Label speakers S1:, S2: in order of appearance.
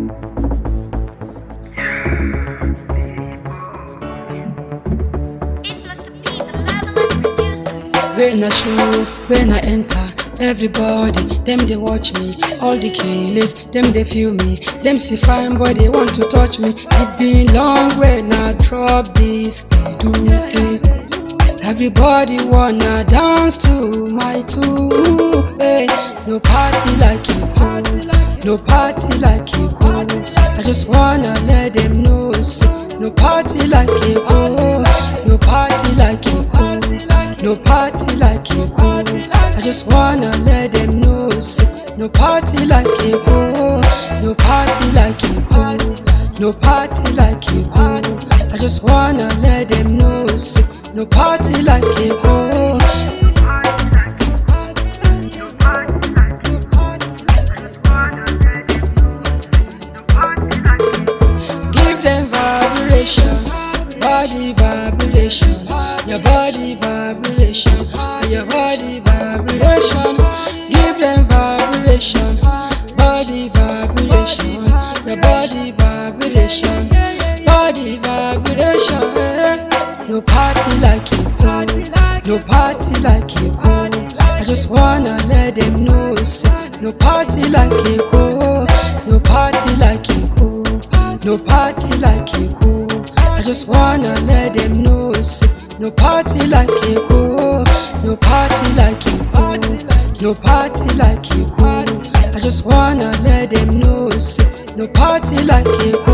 S1: It's Mr. P, the marvelous producer.
S2: When I show, when I enter, everybody, them they watch me. All the killers, them they feel me. Them see fine boy, they want to touch me. It been long when I drop this. Do it. Everybody wanna dance to my tune. Hey, no party like you party no party like you go. I just wanna let them know. Say, no party like you go. No party like you go. No party like you go. I just wanna let them know. Say, no party like you go. No party like you go. No party like you go. I just wanna let them know. Say, no party like you go. Give them vibration, body vibration, your body vibration, your body vibration. Give them vibration, body vibration, your body vibration, body vibration. No party like you go, no party like you go. I just wanna let them know, say, no party like you go, no party like you go. No party like you go. I just wanna let them know. Say, no party like you go. No party like you go. No party like you go. I just wanna let them know. Say, no party like you go.